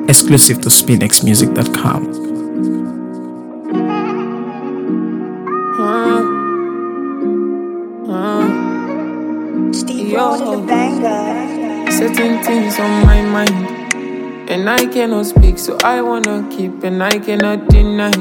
Exclusive to SpinXMusic.com. Steve Yo. Rose the banger. Certain things on my mind, and I cannot speak, so I wanna keep, and I cannot deny.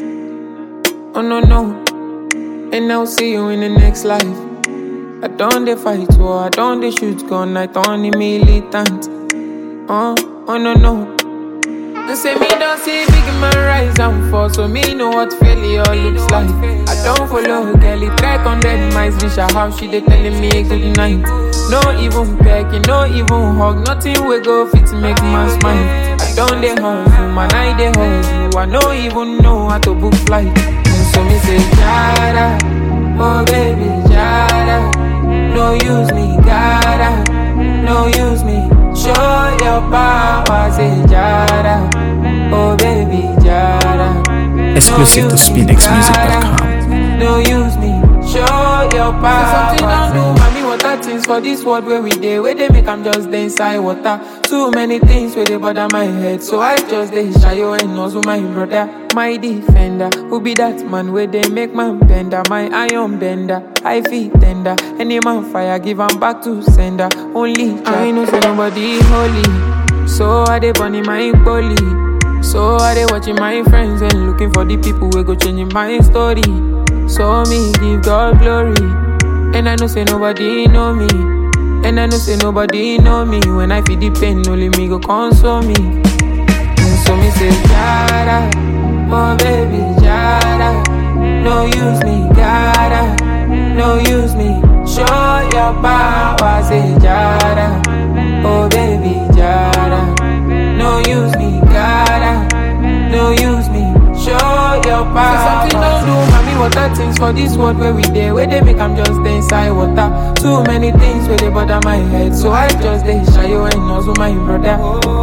Oh no no, and I'll see you in the next life. I don't dey fight war, I don't dey shoot gun, I don't dey militant. Oh, oh no no. They say me don't see big man rise and fall, so me know what failure looks like. I don't follow girl, it track on dead mice, reach her house, she dey telling me good night. No even pecking, no even hug, nothing we go fit make man smile. I don't dey hustle, man, I dey hustle. I no even know how to book flight. And so me say, Jada, oh baby, Jada, no use me, gotta, no use me. Show your power, say Jada, oh baby, Jada. Exclusive to SpinXMusic.com. No use me, show your power. Something don't do, mommy. Water things for this world where we dey, where they make I'm just dey inside water. Too many things where they bother my head, so I just dey shy you and also my brother, my defender. Who be that man where they make man bender, my iron bender, I feel tender. Any man fire, give 'em back to sender. Only I know say nobody holy, so I dey burning my bully. So I dey watching my friends and looking for the people who go changing my story. So me give God glory, and I know say nobody know me, and I know say nobody know me. When I feel the pain, only me go console me. And so me say Jada, oh baby Jada, no use me, gotta, no use me. Show your power, say Jada, oh baby Jada, no use me, gotta, no use me. Show your power. Something don't do, mommy. Water things for this world where we dey, where they make I'm just dey inside water. Too many things where they bother my head, so I just dey shy you and also my brother.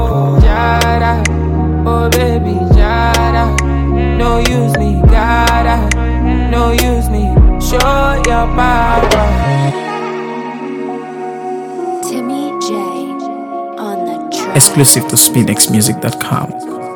Jada, oh baby, Jada, no use me, gotta, no use me. Show your power. Timmy J on the track. Exclusive to SpinXMusic.com.